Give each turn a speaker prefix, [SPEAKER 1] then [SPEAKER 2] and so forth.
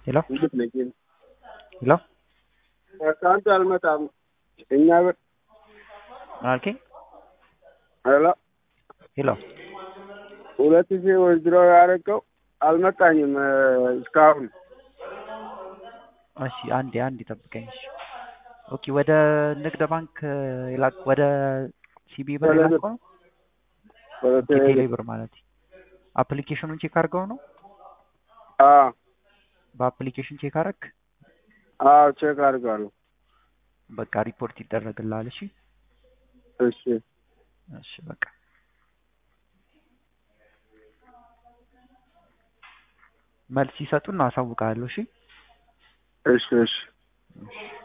[SPEAKER 1] ሄሎ
[SPEAKER 2] እንዴት ነህ?
[SPEAKER 1] ሄሎ
[SPEAKER 2] ከአንተ አልመጣም። እኛ ብር
[SPEAKER 1] ምን አልከኝ?
[SPEAKER 2] ሄሎ
[SPEAKER 1] ሄሎ
[SPEAKER 2] ሁለት ሺህ ወይድሮ ያደረገው አልመጣኝም እስካሁን።
[SPEAKER 1] እሺ አንዴ አንዴ ጠብቀኝ። እሺ ኦኬ። ወደ ንግድ ባንክ የላክ ወደ ሲቢ ብር
[SPEAKER 2] ወደ
[SPEAKER 1] የላከው ነው?
[SPEAKER 2] ወደ
[SPEAKER 1] ኦኬ፣ ቴሌ ብር ማለት አፕሊኬሽኑን ቼክ አድርገው ነው?
[SPEAKER 2] አዎ
[SPEAKER 1] በአፕሊኬሽን ቼክ አደረግ?
[SPEAKER 2] አዎ ቼክ አድርጋለሁ።
[SPEAKER 1] በቃ ሪፖርት ይደረግልሃል። እሺ
[SPEAKER 2] እሺ
[SPEAKER 1] እሺ በቃ መልስ ሲሰጡን አሳውቃለሁ። እሺ
[SPEAKER 2] እሺ እሺ
[SPEAKER 1] እሺ